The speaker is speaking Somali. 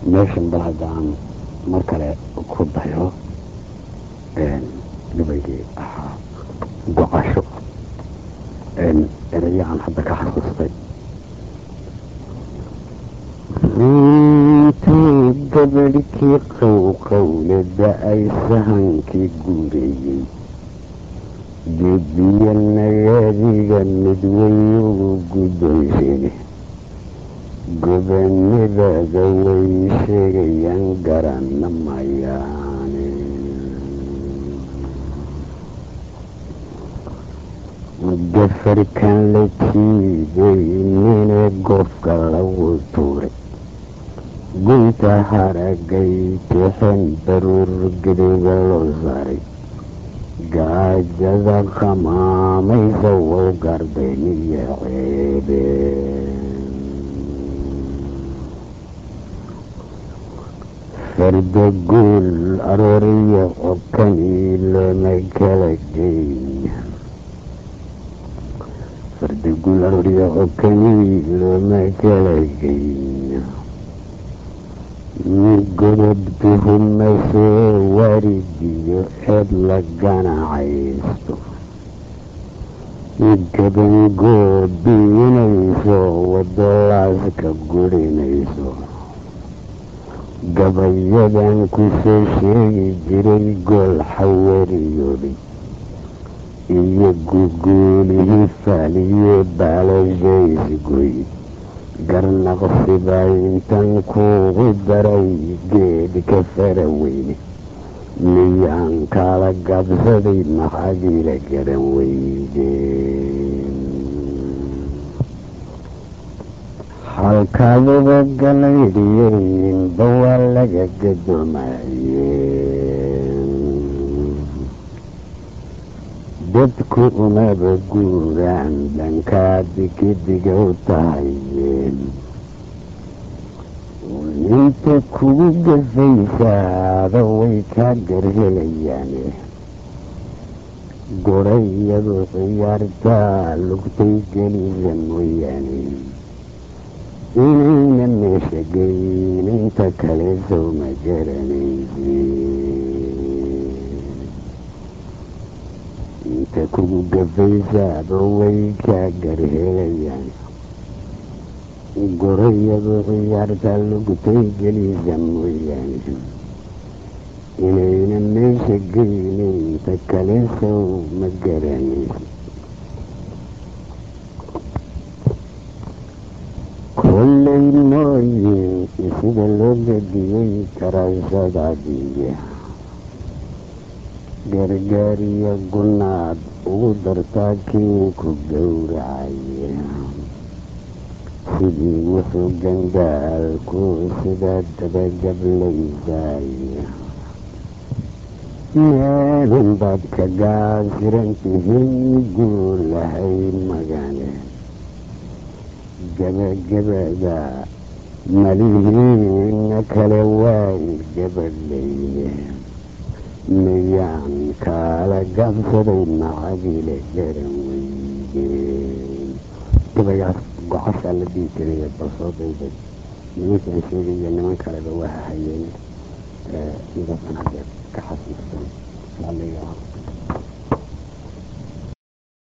meeshan bal haddaan mar kale ku dayo gabaygii ahaa gocasho erayo aan hadda ka xasuustay intuu gabadhkii qowqowlada ay sahankii guureeyey geediya nagaadiga midweyugu guddoonsheene gobannidaada way sheegayaan garanna mayaane gafarkan la jiiday nine goofka lagu tuuray gunta haragay tixin baruur gediga loo saaray gaajada qamaamaysa wow gardayniyo ceebe farda guul arooriyo cokanii looma kala geyn farda guul arooriyo cokanii looma kala geyn godob tuhumasoo waridiyo eed la ganacaysto gabangoobiinayso wadolaaska gurinayso gabayadan kusoo sheegi jiray gool xawariyooday iyo guguulihii faaliye baalashaysgoy garnaqsibaa intan kuugu daray geedhka fara weyne miyaan kala gabsaday maxaadiila garan weydeen halkaaduba galaydhiyeynba waa laga gadoomayeen dadku umaba guuraan dhankaa digidiga u tahayeen inta kugu gafaysaada way kaa garhelayaane gorayadu ciyaartaa lugtay geliya mooyaane inayna meesha geyn inta kale sow ma garanayse inta kugu gafaysaaba way kaa garhelayaan gorayadu ciyaarta lugtay gelisa mooyaane inayna meesha geynin inta kale sow ma garanaysa kollay mooyin sida loo gadiyey karashadaadiya gargaariyo gunaad ugu dartaa kii ku gowracaya sidii wuxuu gandaalku sida dabagablaysaya meelun baad ka gaasirantihiin guulahay magane gabagabada malihiina kale waay gabadhayne miyaan kaala gabsaday macadile garan weydeen gabaygaas gocashaa la dhihi jiray balsoo dayday nimankaan sheegaya niman kaleba waa hayeen sidaasaan hadda ka xasuustan